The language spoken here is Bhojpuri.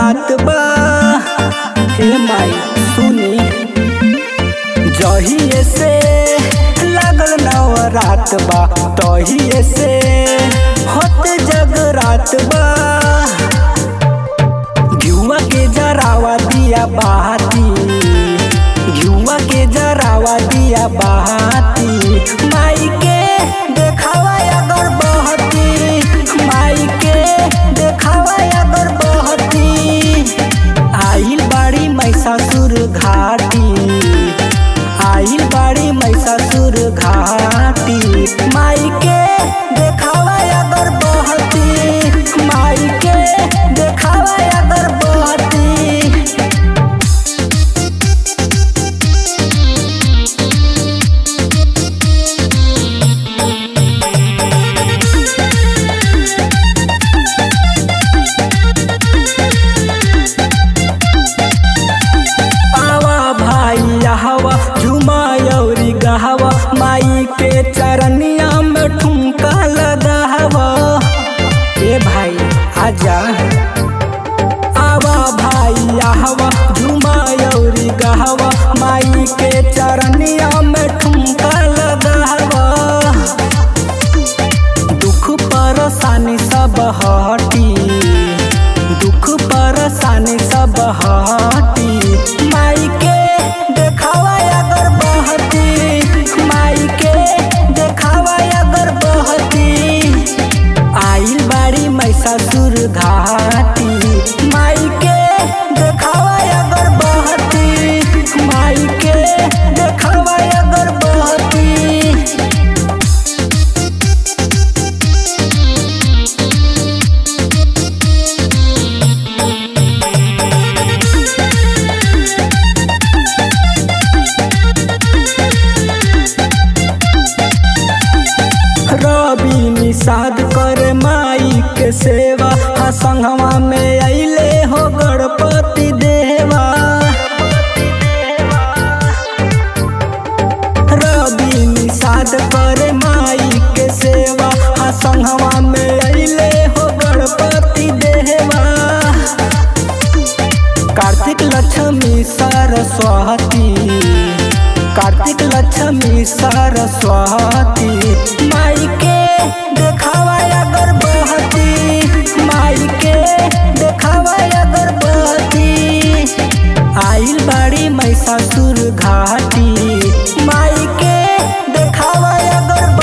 रात बा हे माई सुनी जहिए से लागल नव रात बा तहिए से होत जग रात बा घुआ के जरावा दिया बहाती घुआ के जरावा दिया बहाती माई के देखावा अगर बहती माई के देखावा अगर बहती आइल बाड़ी मैसासुर घाटी आइल बाड़ी मैसासुर घाटी माई के देखावा अगर बहती माई के देखावा अगर बहती आवा भाई हवा झुमायौरी गहवा माई के चरनिया में ठुमका लगावा ए भाई आजा आवा भाई हवा झुमायौरी गहवा माई के चरनिया में ठुमका लगावा दुख परेशानी सब हटी दुख परेशानी सब हटी माई के देखावा अगर बहती माई के देखावा अगर बहती आइल बाड़ी मैसासुर घाटी माई के देखावा अगर बहती माई के देखावा अगर बहती रवि निषाद करे माई के सेवा हाँ संगवा में अइले हो गणपति देवा रवि निषाद करे माई के सेवा हाँ संगवा में अइले हो गणपति देवा कार्तिक लक्ष्मी सरस्वती कार्तिक लक्ष्मी सरस्वती माई के देखावा अगर बहती माई के देखावा अगर बहती आइल बाड़ी मैसासुर घाटी माई के देखावा अगर